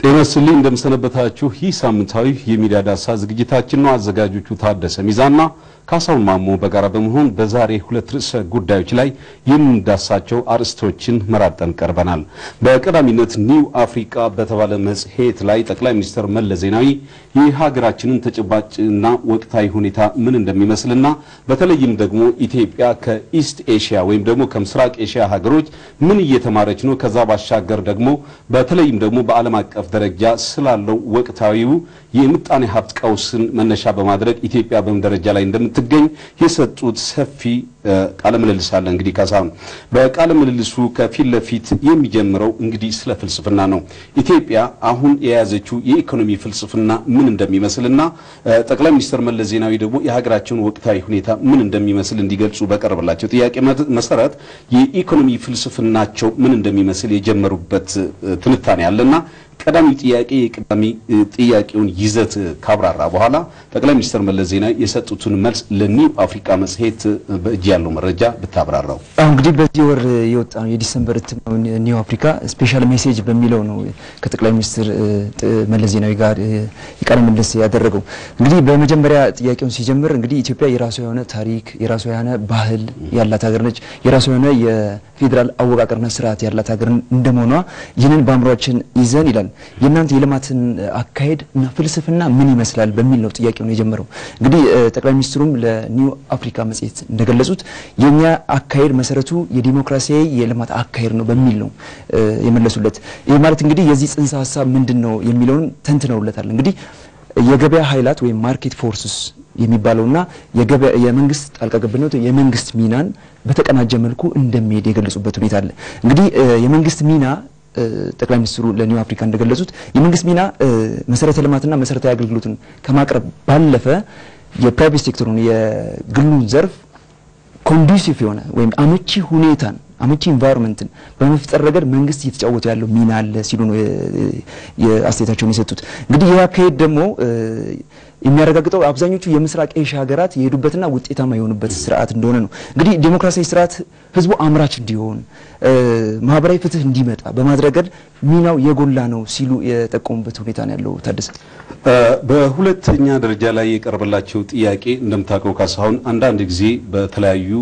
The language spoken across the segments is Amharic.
ጤና ይስጥልኝ እንደምሰነበታችሁ። ይህ ሳምንታዊ የሚዲያ ዳሳ ዝግጅታችን ነው። አዘጋጆቹ ታደሰ ሚዛና ካሳሁን ማሞ በጋራ በመሆን በዛሬ ሁለት ርዕሰ ጉዳዮች ላይ የምንዳሳቸው አርዕስቶችን መራርጠን ቀርበናል። በቀዳሚነት ኒው አፍሪካ በተባለ መጽሔት ላይ ጠቅላይ ሚኒስትር መለስ ዜናዊ የሀገራችንን ተጨባጭና ወቅታዊ ሁኔታ ምን እንደሚመስልና በተለይም ደግሞ ኢትዮጵያ ከኢስት ኤሽያ ወይም ደግሞ ከምስራቅ ኤሽያ ሀገሮች ምን እየተማረች ነው፣ ከዛ ባሻገር ደግሞ በተለይም ደግሞ በዓለም አቀፍ ደረጃ ስላለው ወቅታዊው የምጣኔ ሀብት ቀውስን መነሻ በማድረግ ኢትዮጵያ በምን ደረጃ ላይ እንደምትገኝ የሰጡት ሰፊ ቃለ ምልልስ አለ። እንግዲህ ካሳሁን በቃለ ምልልሱ ከፊት ለፊት የሚጀምረው እንግዲህ ስለ ፍልስፍና ነው። ኢትዮጵያ አሁን የያዘችው የኢኮኖሚ ፍልስፍና ምን እንደሚመስልና ጠቅላይ ሚኒስትር መለስ ዜናዊ ደግሞ የሀገራቸውን ወቅታዊ ሁኔታ ምን እንደሚመስል እንዲገልጹ በቀረበላቸው ጥያቄ መሰረት የኢኮኖሚ ፍልስፍናቸው ምን እንደሚመስል የጀመሩበት ትንታኔ አለና ቀዳሚው ጥያቄ የቀዳሚ ጥያቄውን ይዘት ካብራራ በኋላ ጠቅላይ ሚኒስትር መለስ ዜናዊ የሰጡትን መልስ ለኒው አፍሪካ መጽሔት በእጅ ያለው መረጃ ብታብራራው። አሁን እንግዲህ በዚህ ወር የወጣ ነው የዲሰምበር እትም ነው ኒው አፍሪካ ስፔሻል ሜሴጅ በሚለው ነው ከጠቅላይ ሚኒስትር መለስ ዜናዊ ጋር የቃለ ምልልስ ያደረገው። እንግዲህ በመጀመሪያ ጥያቄውን ሲጀምር እንግዲህ ኢትዮጵያ የራሷ የሆነ ታሪክ፣ የራሷ የሆነ ባህል ያላት ሀገር ነች። የራሷ የሆነ የፌዴራል አወቃቀርና ስርዓት ያላት ሀገር እንደመሆኗ ይህንን በአእምሯችን ይዘን ይላል የእናንተ የልማትን አካሄድ እና ፍልስፍና ምን ይመስላል በሚል ነው ጥያቄውን የጀመረው። እንግዲህ ጠቅላይ ሚኒስትሩም ለኒው አፍሪካ መጽሔት እንደገለጹት የኛ አካሄድ መሰረቱ የዲሞክራሲያዊ የልማት አካሄድ ነው በሚል ነው የመለሱለት። ይህ ማለት እንግዲህ የዚህ ጽንሰ ሀሳብ ምንድን ነው የሚለውን ተንትነውለታል። እንግዲህ የገበያ ኃይላት ወይም ማርኬት ፎርስስ የሚባለውና የመንግስት ጣልቃ ገብነት የመንግስት ሚናን በተቀናጀ መልኩ እንደሚሄድ የገለጹበት ሁኔታ አለ። እንግዲህ የመንግስት ሚና ጠቅላይ ሚኒስትሩ ለኒው አፍሪካ እንደገለጹት የመንግስት ሚና መሰረተ ልማትና መሰረታዊ አገልግሎትን ከማቅረብ ባለፈ የፕራይቬት ሴክተሩን የግሉን ዘርፍ ኮንዱሲቭ የሆነ ወይም አመቺ ሁኔታን አመቺ ኢንቫይሮንመንትን በመፍጠር ረገድ መንግስት እየተጫወተ ያለው ሚና አለ ሲሉ ነው የአስተያየታቸውን የሰጡት። እንግዲህ ይህ አካሄድ ደግሞ የሚያረጋግጠው አብዛኞቹ የምስራቅ ኤሽያ ሀገራት የሄዱበትና ውጤታማ የሆኑበት ስርዓት እንደሆነ ነው። እንግዲህ ዴሞክራሲያዊ ስርዓት ህዝቡ አምራች እንዲሆን ማህበራዊ ፍትህ እንዲመጣ በማድረግ ሚናው የጎላ ነው ሲሉ የጠቆሙበት ሁኔታ ነው ያለው። ታደሰ በሁለተኛ ደረጃ ላይ የቀረበላቸው ጥያቄ እንደምታውቀው ካሳሁን አንዳንድ ጊዜ በተለያዩ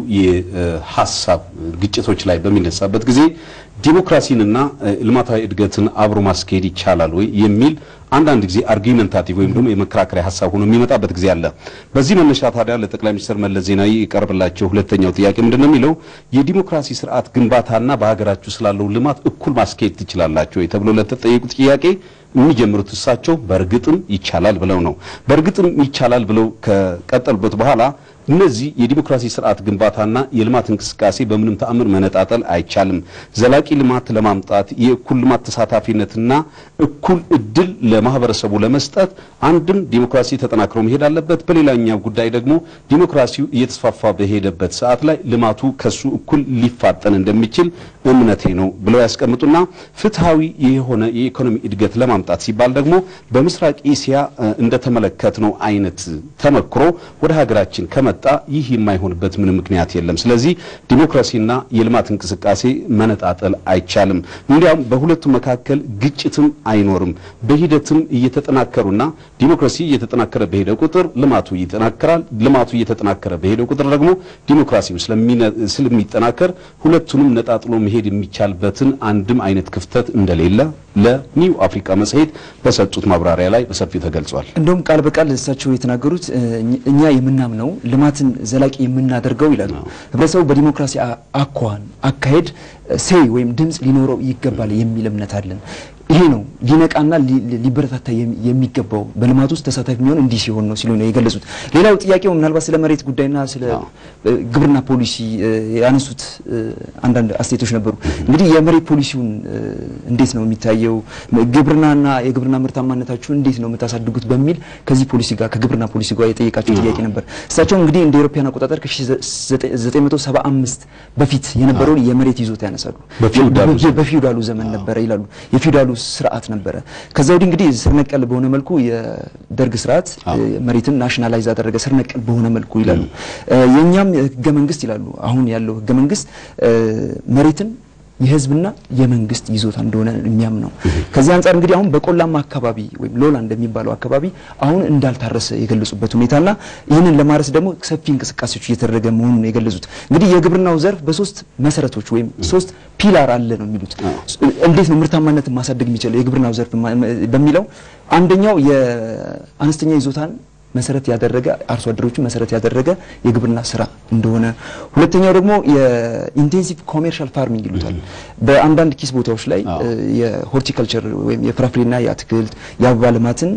የሀሳብ ግጭቶች ላይ በሚነሳበት ጊዜ ዲሞክራሲንና ልማታዊ እድገትን አብሮ ማስኬድ ይቻላል ወይ የሚል አንዳንድ ጊዜ አርጊመንታቲቭ ወይም ደግሞ የመከራከሪያ ሀሳብ ሆኖ የሚመጣበት ጊዜ አለ። በዚህ መነሻ ታዲያ ለጠቅላይ ሚኒስትር መለስ ዜናዊ የቀረበላቸው ሁለተኛው ጥያቄ ምንድን ነው የሚለው የዲሞክራሲ ስርዓት ግንባታና በሀገራችሁ ስላለው ልማት እኩል ማስኬድ ትችላላችሁ ወይ ተብሎ ለተጠየቁት ጥያቄ የሚጀምሩት እሳቸው በእርግጥም ይቻላል ብለው ነው። በእርግጥም ይቻላል ብለው ከቀጠሉበት በኋላ እነዚህ የዲሞክራሲ ስርዓት ግንባታና የልማት እንቅስቃሴ በምንም ተአምር መነጣጠል አይቻልም። ዘላቂ ልማት ለማምጣት የእኩል ልማት ተሳታፊነትና እኩል እድል ለማህበረሰቡ ለመስጠት አንድም ዲሞክራሲ ተጠናክሮ መሄድ አለበት፣ በሌላኛው ጉዳይ ደግሞ ዲሞክራሲው እየተስፋፋ በሄደበት ሰዓት ላይ ልማቱ ከሱ እኩል ሊፋጠን እንደሚችል እምነቴ ነው ብለው ያስቀምጡና ፍትሃዊ የሆነ የኢኮኖሚ እድገት ለማምጣት ሲባል ደግሞ በምስራቅ ኤስያ እንደተመለከትነው አይነት ተመክሮ ወደ ሀገራችን ከመጣ ይህ የማይሆንበት ምንም ምክንያት የለም። ስለዚህ ዲሞክራሲና የልማት እንቅስቃሴ መነጣጠል አይቻልም። እንዲያውም በሁለቱ መካከል ግጭትም አይኖርም። በሂደትም እየተጠናከሩና ዲሞክራሲ እየተጠናከረ በሄደ ቁጥር ልማቱ ይጠናከራል። ልማቱ እየተጠናከረ በሄደ ቁጥር ደግሞ ዲሞክራሲው ስለሚጠናከር ሁለቱንም ነጣጥሎ መሄድ የሚቻልበትን አንድም አይነት ክፍተት እንደሌለ ለኒው አፍሪካ መጽሔት በሰጡት ማብራሪያ ላይ በሰፊው ተገልጿል። እንደውም ቃል በቃል እሳቸው የተናገሩት እኛ የምናምነው ልማትን ዘላቂ የምናደርገው ይላሉ ህብረተሰቡ በዲሞክራሲ አኳኋን አካሄድ ሴይ ወይም ድምፅ ሊኖረው ይገባል የሚል እምነት አለን። ይሄ ነው ሊነቃና ሊበረታታ የሚገባው በልማት ውስጥ ተሳታፊ የሚሆን እንዲህ ሲሆን ነው ሲሉ ነው የገለጹት። ሌላው ጥያቄው ምናልባት ስለ መሬት ጉዳይና ስለ ግብርና ፖሊሲ ያነሱት አንዳንድ አስተያየቶች ነበሩ። እንግዲህ የመሬት ፖሊሲውን እንዴት ነው የሚታየው? ግብርናና የግብርና ምርታማነታችሁን እንዴት ነው የምታሳድጉት? በሚል ከዚህ ፖሊሲ ጋር ከግብርና ፖሊሲ ጋር የጠየቃቸው ጥያቄ ነበር። እሳቸው እንግዲህ እንደ ኤሮፓያን አቆጣጠር ከ1975 በፊት የነበረውን የመሬት ይዞታ ያነሳሉ። በፊውዳሉ ዘመን ነበረ ይላሉ። የፊውዳሉ ስርዓት ነበረ። ከዛ ወዲህ እንግዲህ ስር ነቀል በሆነ መልኩ የደርግ ስርዓት መሬትን ናሽናላይዝ አደረገ፣ ስር ነቀል በሆነ መልኩ ይላሉ። የእኛም ህገ መንግስት ይላሉ አሁን ያለው ህገ መንግስት መሬትን የህዝብና የመንግስት ይዞታ እንደሆነ የሚያምነው። ከዚህ አንጻር እንግዲህ አሁን በቆላማ አካባቢ ወይም ሎላ እንደሚባለው አካባቢ አሁን እንዳልታረሰ የገለጹበት ሁኔታና ይህንን ለማረስ ደግሞ ሰፊ እንቅስቃሴዎች እየተደረገ መሆኑን የገለጹት እንግዲህ የግብርናው ዘርፍ በሶስት መሰረቶች ወይም ሶስት ፒላር አለ ነው የሚሉት። እንዴት ነው ምርታማነትን ማሳደግ የሚችለው የግብርናው ዘርፍ በሚለው አንደኛው የአነስተኛ ይዞታን መሰረት ያደረገ አርሶ አደሮችን መሰረት ያደረገ የግብርና ስራ እንደሆነ፣ ሁለተኛው ደግሞ የኢንቴንሲቭ ኮሜርሻል ፋርሚንግ ይሉታል። በአንዳንድ ኪስ ቦታዎች ላይ የሆርቲካልቸር ወይም የፍራፍሬና የአትክልት የአበባ ልማትን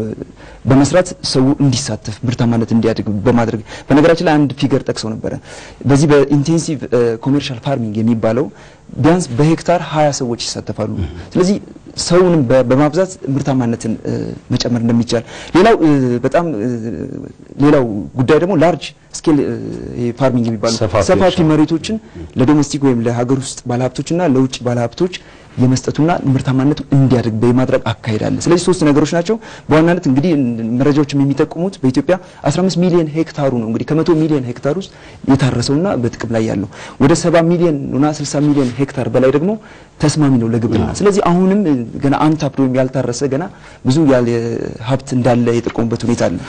በመስራት ሰው እንዲሳተፍ ምርታማነት እንዲያድግ በማድረግ በነገራችን ላይ አንድ ፊገር ጠቅሰው ነበረ። በዚህ በኢንቴንሲቭ ኮሜርሻል ፋርሚንግ የሚባለው ቢያንስ በሄክታር ሀያ ሰዎች ይሳተፋሉ። ስለዚህ ሰውንም በማብዛት ምርታማነትን መጨመር እንደሚቻል ሌላው በጣም ሌላው ጉዳይ ደግሞ ላርጅ ስኬል ፋርሚንግ የሚባሉ ሰፋፊ መሬቶችን ለዶሜስቲክ ወይም ለሀገር ውስጥ ባለሀብቶችና ለውጭ ባለሀብቶች የመስጠቱና ምርታማነቱ እንዲያድግ በማድረግ አካሄድ አለ። ስለዚህ ሶስት ነገሮች ናቸው በዋናነት እንግዲህ መረጃዎችም የሚጠቁሙት በኢትዮጵያ 15 ሚሊዮን ሄክታሩ ነው እንግዲህ ከመቶ ሚሊዮን ሄክታር ውስጥ የታረሰውና በጥቅም ላይ ያለው ወደ 70 ሚሊዮን እና 60 ሚሊዮን ሄክታር በላይ ደግሞ ተስማሚ ነው ለግብርና። ስለዚህ አሁንም ገና አንታፕድ ወይም ያልታረሰ ገና ብዙ ያለ ሀብት እንዳለ የጠቆሙበት ሁኔታ አለ።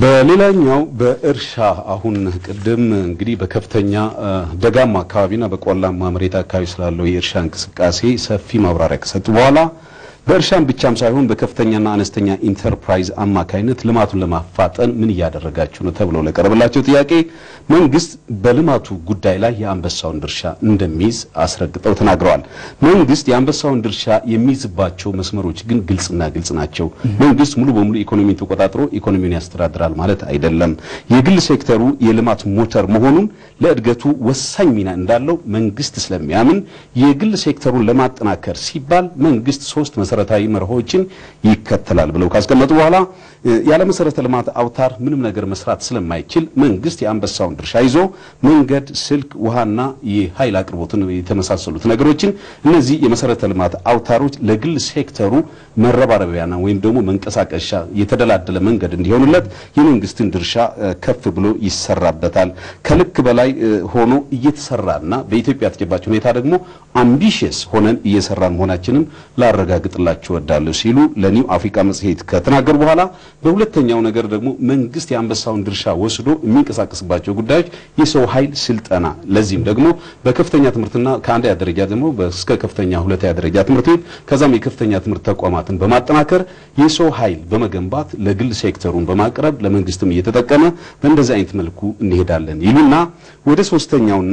በሌላኛው በእርሻ አሁን ቅድም እንግዲህ በከፍተኛ ደጋማ አካባቢና በቆላማ መሬት አካባቢ ስላለው የእርሻ እንቅስቃሴ ሰፊ ማብራሪያ ከሰጡ በኋላ በእርሻም ብቻም ሳይሆን በከፍተኛና አነስተኛ ኢንተርፕራይዝ አማካይነት ልማቱን ለማፋጠን ምን እያደረጋችሁ ነው ተብለው ለቀረበላቸው ጥያቄ መንግስት በልማቱ ጉዳይ ላይ የአንበሳውን ድርሻ እንደሚይዝ አስረግጠው ተናግረዋል። መንግስት የአንበሳውን ድርሻ የሚይዝባቸው መስመሮች ግን ግልጽና ግልጽ ናቸው። መንግስት ሙሉ በሙሉ ኢኮኖሚን ተቆጣጥሮ ኢኮኖሚውን ያስተዳድራል ማለት አይደለም። የግል ሴክተሩ የልማት ሞተር መሆኑን ለእድገቱ ወሳኝ ሚና እንዳለው መንግስት ስለሚያምን የግል ሴክተሩን ለማጠናከር ሲባል መንግስት ሶስት መሰረታዊ መርሆችን ይከተላል ብለው ካስቀመጡ በኋላ ያለ መሰረተ ልማት አውታር ምንም ነገር መስራት ስለማይችል መንግስት የአንበሳውን ድርሻ ይዞ መንገድ፣ ስልክ፣ ውሃና የኃይል አቅርቦትን የተመሳሰሉት ነገሮችን እነዚህ የመሰረተ ልማት አውታሮች ለግል ሴክተሩ መረባረቢያና ወይም ደግሞ መንቀሳቀሻ የተደላደለ መንገድ እንዲሆኑለት የመንግስትን ድርሻ ከፍ ብሎ ይሰራበታል። ከልክ በላይ ሆኖ እየተሰራና በኢትዮጵያ ተጨባጭ ሁኔታ ደግሞ አምቢሽየስ ሆነን እየሰራን መሆናችንም ላረጋግጥላችሁ እወዳለሁ ሲሉ ለኒው አፍሪካ መጽሔት ከተናገሩ በኋላ በሁለተኛው ነገር ደግሞ መንግስት የአንበሳውን ድርሻ ወስዶ የሚንቀሳቀስባቸው ጉዳዮች የሰው ኃይል ስልጠና፣ ለዚህም ደግሞ በከፍተኛ ትምህርትና ከአንደኛ ደረጃ ደግሞ እስከ ከፍተኛ ሁለተኛ ደረጃ ትምህርት ቤት ከዛም የከፍተኛ ትምህርት ተቋማትን በማጠናከር የሰው ኃይል በመገንባት ለግል ሴክተሩን በማቅረብ ለመንግስትም እየተጠቀመ በእንደዚህ አይነት መልኩ እንሄዳለን ይሉና ወደ ሶስተኛውና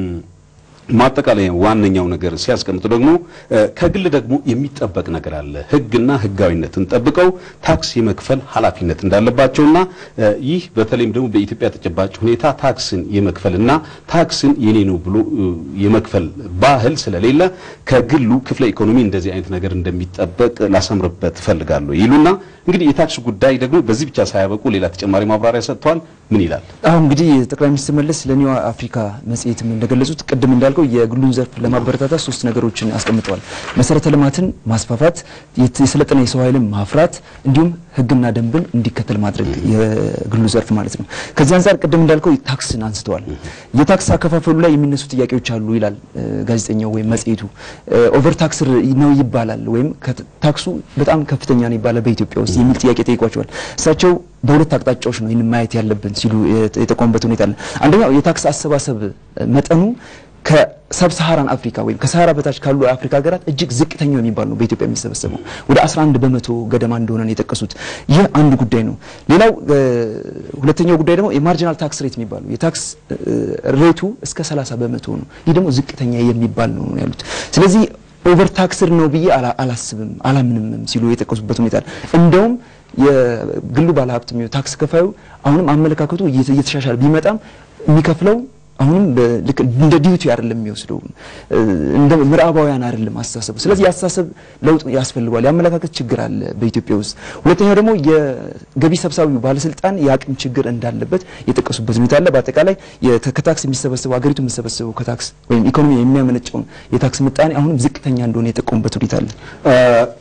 ማጠቃለያ ዋነኛው ነገር ሲያስቀምጡ ደግሞ ከግል ደግሞ የሚጠበቅ ነገር አለ። ሕግና ሕጋዊነትን ጠብቀው ታክስ የመክፈል ኃላፊነት እንዳለባቸውና ይህ በተለይም ደግሞ በኢትዮጵያ ተጨባጭ ሁኔታ ታክስን የመክፈልና ታክስን የኔ ነው ብሎ የመክፈል ባህል ስለሌለ ከግሉ ክፍለ ኢኮኖሚ እንደዚህ አይነት ነገር እንደሚጠበቅ ላሰምርበት እፈልጋለሁ ይሉና እንግዲህ የታክስ ጉዳይ ደግሞ በዚህ ብቻ ሳያበቁ ሌላ ተጨማሪ ማብራሪያ ሰጥተዋል። ምን ይላል? አሁን እንግዲህ ጠቅላይ ሚኒስትር መለስ ለኒው አፍሪካ መጽሔትም እንደገለጹት ቅድም እንዳልከው የግሉን ዘርፍ ለማበረታታት ሶስት ነገሮችን አስቀምጠዋል። መሰረተ ልማትን ማስፋፋት፣ የሰለጠነ የሰው ኃይልን ማፍራት እንዲሁም ህግና ደንብን እንዲከተል ማድረግ የግሉ ዘርፍ ማለት ነው። ከዚህ አንጻር ቅድም እንዳልከው ታክስን አንስተዋል። የታክስ አከፋፈሉ ላይ የሚነሱ ጥያቄዎች አሉ ይላል ጋዜጠኛው ወይም መጽሔቱ። ኦቨር ታክስ ነው ይባላል ወይም ታክሱ በጣም ከፍተኛ ነው ይባላል በኢትዮጵያ ውስጥ የሚል ጥያቄ ጠይቋቸዋል። እሳቸው በሁለት አቅጣጫዎች ነው ይህን ማየት ያለብን ሲሉ የጠቆሙበት ሁኔታ አለ። አንደኛው የታክስ አሰባሰብ መጠኑ ከሰብሳሃራን አፍሪካ ወይም ከሰሃራ በታች ካሉ የአፍሪካ ሀገራት እጅግ ዝቅተኛው የሚባል ነው በኢትዮጵያ የሚሰበሰበው ወደ 11 በመቶ ገደማ እንደሆነ ነው የጠቀሱት። ይህ አንዱ ጉዳይ ነው። ሌላው ሁለተኛው ጉዳይ ደግሞ የማርጂናል ታክስ ሬት የሚባለው የታክስ ሬቱ እስከ 30 በመቶ ነው። ይህ ደግሞ ዝቅተኛ የሚባል ነው ያሉት። ስለዚህ ኦቨር ታክስድ ነው ብዬ አላስብም አላምንም ሲሉ የጠቀሱበት ሁኔታ እንደውም የግሉ ባለሀብት ታክስ ከፋዩ አሁንም አመለካከቱ እየተሻሻለ ቢመጣም የሚከፍለው አሁንም ልክ እንደ ዲዩቲ አይደለም የሚወስደው እንደ ምዕራባውያን አይደለም አስተሳሰቡ። ስለዚህ የአስተሳሰብ ለውጥ ያስፈልገዋል። የአመለካከት ችግር አለ በኢትዮጵያ ውስጥ። ሁለተኛው ደግሞ የገቢ ሰብሳቢው ባለስልጣን የአቅም ችግር እንዳለበት የጠቀሱበት ሁኔታ አለ። በአጠቃላይ ከታክስ የሚሰበሰበው ሀገሪቱ የሚሰበሰበው ከታክስ ወይም ኢኮኖሚ የሚያመነጨውን የታክስ ምጣኔ አሁንም ዝቅተኛ እንደሆነ የጠቀሙበት ሁኔታ አለ።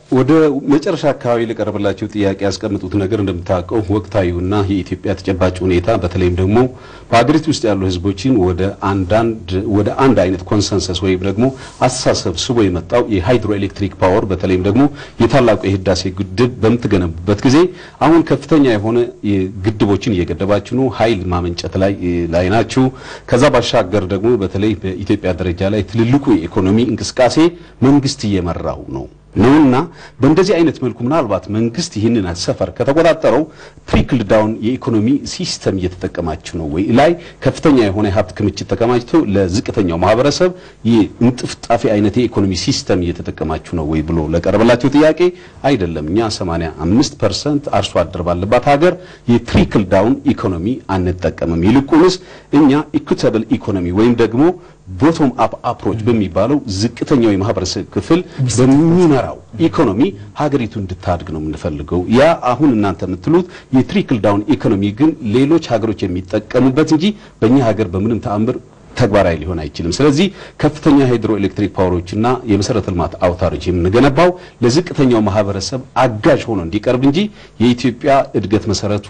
ወደ መጨረሻ አካባቢ ለቀረበላቸው ጥያቄ ያስቀምጡት ነገር እንደምታውቀው ወቅታዊውና የኢትዮጵያ ተጨባጭ ሁኔታ በተለይም ደግሞ በሀገሪቱ ውስጥ ያሉ ህዝቦችን ወደ አንዳንድ ወደ አንድ አይነት ኮንሰንሰስ ወይም ደግሞ አስተሳሰብ ስቦ የመጣው የሃይድሮ ኤሌክትሪክ ፓወር በተለይም ደግሞ የታላቁ የህዳሴ ግድብ በምትገነቡበት ጊዜ አሁን ከፍተኛ የሆነ ግድቦችን እየገደባችሁ ነው። ኃይል ማመንጨት ላይ ላይ ናችሁ። ከዛ ባሻገር ደግሞ በተለይ በኢትዮጵያ ደረጃ ላይ ትልልቁ የኢኮኖሚ እንቅስቃሴ መንግስት እየመራው ነው ነውና በእንደዚህ አይነት መልኩ ምናልባት መንግስት ይህንን ሰፈር ከተቆጣጠረው ትሪክል ዳውን የኢኮኖሚ ሲስተም እየተጠቀማችሁ ነው ወይ ላይ ከፍተኛ የሆነ የሀብት ክምችት ተከማችቶ ለዝቅተኛው ማህበረሰብ የእንጥፍጣፊ አይነት የኢኮኖሚ ሲስተም እየተጠቀማችሁ ነው ወይ ብሎ ለቀረበላቸው ጥያቄ አይደለም። እኛ 85 ፐርሰንት አርሶ አደር ባለባት ሀገር የትሪክል ዳውን ኢኮኖሚ አንጠቀምም። ይልቁንስ እኛ ኢኩታብል ኢኮኖሚ ወይም ደግሞ ቦቶም አፕ አፕሮች በሚባለው ዝቅተኛው የማህበረሰብ ክፍል በሚመራው ኢኮኖሚ ሀገሪቱ እንድታድግ ነው የምንፈልገው። ያ አሁን እናንተ የምትሉት የትሪክል ዳውን ኢኮኖሚ ግን ሌሎች ሀገሮች የሚጠቀሙበት እንጂ በእኛ ሀገር በምንም ተአምር ተግባራዊ ሊሆን አይችልም። ስለዚህ ከፍተኛ ሃይድሮ ኤሌክትሪክ ፓወሮችና የመሰረተ ልማት አውታሮች የምንገነባው ለዝቅተኛው ማህበረሰብ አጋዥ ሆኖ እንዲቀርብ እንጂ የኢትዮጵያ እድገት መሰረቱ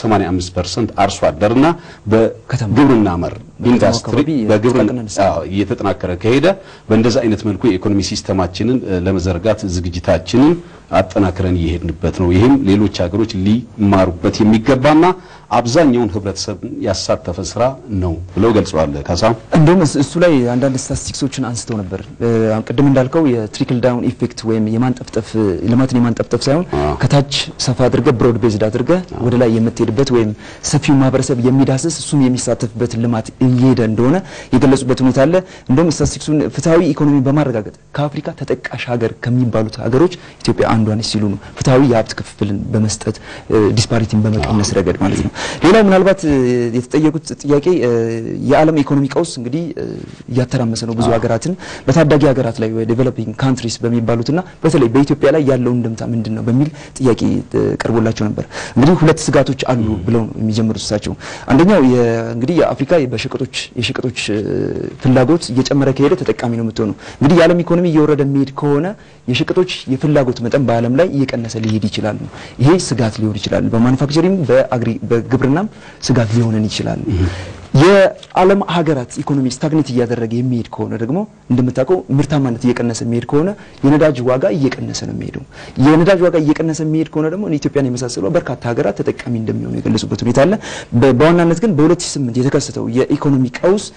85% አርሶ አደርና በግብርና መር ኢንዱስትሪ በግብርና እየተጠናከረ ከሄደ በእንደዛ አይነት መልኩ የኢኮኖሚ ሲስተማችንን ለመዘርጋት ዝግጅታችንን አጠናክረን እየሄድንበት ነው። ይህም ሌሎች ሀገሮች ሊማሩበት የሚገባና አብዛኛውን ህብረተሰብ ያሳተፈ ስራ ነው ብለው ገልጸዋል። ካሳ እንደውም እሱ ላይ አንዳንድ ስታቲስቲክሶችን አንስተው ነበር። ቅድም እንዳልከው የትሪክል ዳውን ኢፌክት ወይም የማንጠፍጠፍ ልማትን የማንጠፍጠፍ ሳይሆን ከታች ሰፋ አድርገ ብሮድ ቤዝድ አድርገ ወደ ላይ የምትሄድበት ወይም ሰፊው ማህበረሰብ የሚዳስስ እሱም የሚሳተፍበት ልማት እየሄደ እንደሆነ የገለጹበት ሁኔታ አለ። እንደውም ስታቲስቲክሱን ፍትሐዊ ኢኮኖሚ በማረጋገጥ ከአፍሪካ ተጠቃሽ ሀገር ከሚባሉት ሀገሮች ኢትዮጵያ አንዷ ነች ሲሉ ነው። ፍትሐዊ የሀብት ክፍፍልን በመስጠት ዲስፓሪቲን በመቀነስ ረገድ ማለት ነው። ሌላው ምናልባት የተጠየቁት ጥያቄ የዓለም ኢኮኖሚ ቀውስ እንግዲህ እያተራመሰ ነው ብዙ ሀገራትን በታዳጊ ሀገራት ላይ ዴቨሎፒንግ ካንትሪስ በሚባሉትና በተለይ በኢትዮጵያ ላይ ያለው እንደምታ ምንድን ነው በሚል ጥያቄ ቀርቦላቸው ነበር። እንግዲህ ሁለት ስጋቶች አሉ ብለው የሚጀምሩት እሳቸው አንደኛው እንግዲህ የአፍሪካ በሸቀጦች የሸቀጦች ፍላጎት እየጨመረ ከሄደ ተጠቃሚ ነው የምትሆነው። እንግዲህ የዓለም ኢኮኖሚ እየወረደ የሚሄድ ከሆነ የሸቀጦች የፍላጎት መጠን በዓለም ላይ እየቀነሰ ሊሄድ ይችላል ነው። ይሄ ስጋት ሊሆን ይችላል። በማኑፋክቸሪንግ በአግሪ በግብርናም ስጋት ሊሆነን ይችላል። የዓለም ሀገራት ኢኮኖሚ ስታግኔት እያደረገ የሚሄድ ከሆነ ደግሞ እንደምታውቀው ምርታማነት እየቀነሰ የሚሄድ ከሆነ የነዳጅ ዋጋ እየቀነሰ ነው የሚሄደው። የነዳጅ ዋጋ እየቀነሰ የሚሄድ ከሆነ ደግሞ ኢትዮጵያን የመሳሰሉ በርካታ ሀገራት ተጠቃሚ እንደሚሆኑ የገለጹበት ሁኔታ አለ። በዋናነት ግን በ2008 የተከሰተው የኢኮኖሚ ቀውስ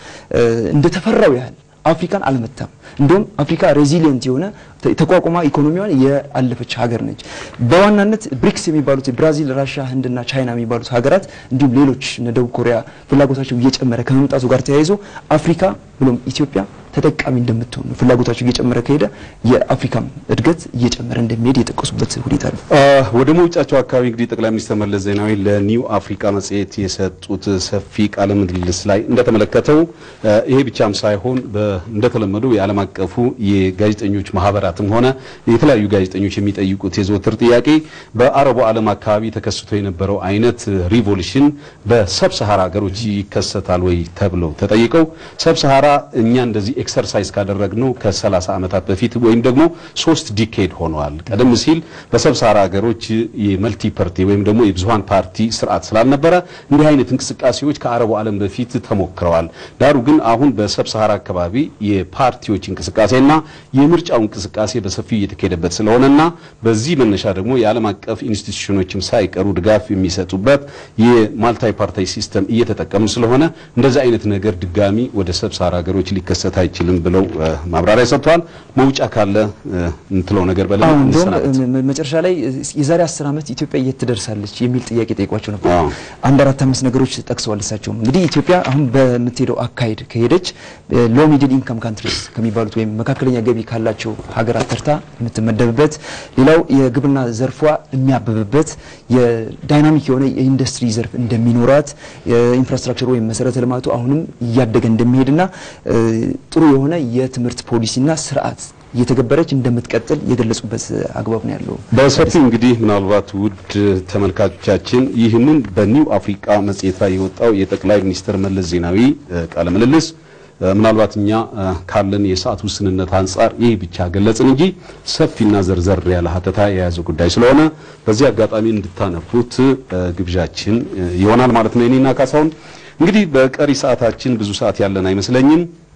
እንደተፈራው ያህል አፍሪካን አልመታም። እንዲሁም አፍሪካ ሬዚሊየንት የሆነ ተቋቁማ ኢኮኖሚዋን የአለፈች ሀገር ነች። በዋናነት ብሪክስ የሚባሉት ብራዚል፣ ራሽያ፣ ህንድና ቻይና የሚባሉት ሀገራት እንዲሁም ሌሎች ደቡብ ኮሪያ ፍላጎታቸው እየጨመረ ከመምጣቱ ጋር ተያይዞ አፍሪካ ብሎም ኢትዮጵያ ተጠቃሚ እንደምትሆን ነው። ፍላጎታቸው እየጨመረ ከሄደ የአፍሪካም እድገት እየጨመረ እንደሚሄድ የጠቀሱበት ሁኔታ ነው። ወደ መውጫቸው አካባቢ እንግዲህ ጠቅላይ ሚኒስትር መለስ ዜናዊ ለኒው አፍሪካ መጽሔት የሰጡት ሰፊ ቃለ ምልልስ ላይ እንደተመለከተው ይሄ ብቻም ሳይሆን እንደተለመደው የዓለም አቀፉ የጋዜጠኞች ማህበራትም ሆነ የተለያዩ ጋዜጠኞች የሚጠይቁት የዘወትር ጥያቄ በአረቡ ዓለም አካባቢ ተከስቶ የነበረው አይነት ሪቮሉሽን በሰብ ሰሃራ ሀገሮች ይከሰታል ወይ ተብለው ተጠይቀው ሰብ ሰሃራ እኛ እንደዚህ ኤክሰርሳይዝ ካደረግነው ከ30 ዓመታት በፊት ወይም ደግሞ ሶስት ዲኬድ ሆነዋል። ቀደም ሲል በሰብ ሰሃራ ሀገሮች የመልቲ ፓርቲ ወይም ደግሞ የብዙሃን ፓርቲ ስርዓት ስላልነበረ እንዲህ አይነት እንቅስቃሴዎች ከአረቡ ዓለም በፊት ተሞክረዋል። ዳሩ ግን አሁን በሰብ ሰሃራ አካባቢ የፓርቲዎች እንቅስቃሴና የምርጫው እንቅስቃሴ በሰፊው እየተካሄደበት ስለሆነና በዚህ መነሻ ደግሞ የዓለም አቀፍ ኢንስቲትዩሽኖችም ሳይቀሩ ድጋፍ የሚሰጡበት የማልታይ ፓርቲ ሲስተም እየተጠቀሙ ስለሆነ እንደዚህ አይነት ነገር ድጋሚ ወደ ሰብ ሰሃራ ሀገሮች ሊከሰት አይችልም ብለው ማብራሪያ ሰጥተዋል። መውጫ ካለ እንትለው ነገር በለ እንደውም መጨረሻ ላይ የዛሬ አስር ዓመት ኢትዮጵያ የት ትደርሳለች የሚል ጥያቄ ጠይቋቸው ነበር። አንድ አራት አምስት ነገሮች ጠቅሰዋል። እሳቸውም እንግዲህ ኢትዮጵያ አሁን በምትሄደው አካሄድ ከሄደች ሎ ሚድል ኢንካም ካንትሪስ ከሚባሉት ወይም መካከለኛ ገቢ ካላቸው ሀገራት ተርታ የምትመደብበት፣ ሌላው የግብርና ዘርፏ የሚያብብበት የዳይናሚክ የሆነ የኢንዱስትሪ ዘርፍ እንደሚኖራት፣ የኢንፍራስትራክቸር ወይም መሰረተ ልማቱ አሁንም እያደገ እንደሚሄድና ጥሩ የሆነ የትምህርት ፖሊሲና ስርዓት እየተገበረች እንደምትቀጥል የገለጹበት አግባብ ነው ያለው። በሰፊው እንግዲህ ምናልባት ውድ ተመልካቾቻችን ይህንን በኒው አፍሪካ መጽሔት ላይ የወጣው የጠቅላይ ሚኒስትር መለስ ዜናዊ ቃለ ምልልስ ምናልባት እኛ ካለን የሰዓት ውስንነት አንጻር ይህ ብቻ ገለጽን እንጂ ሰፊና ዘርዘር ያለ ሀተታ የያዘ ጉዳይ ስለሆነ በዚህ አጋጣሚ እንድታነቡት ግብዣችን ይሆናል ማለት ነው። የኔና ካሳሁን እንግዲህ በቀሪ ሰዓታችን ብዙ ሰዓት ያለን አይመስለኝም።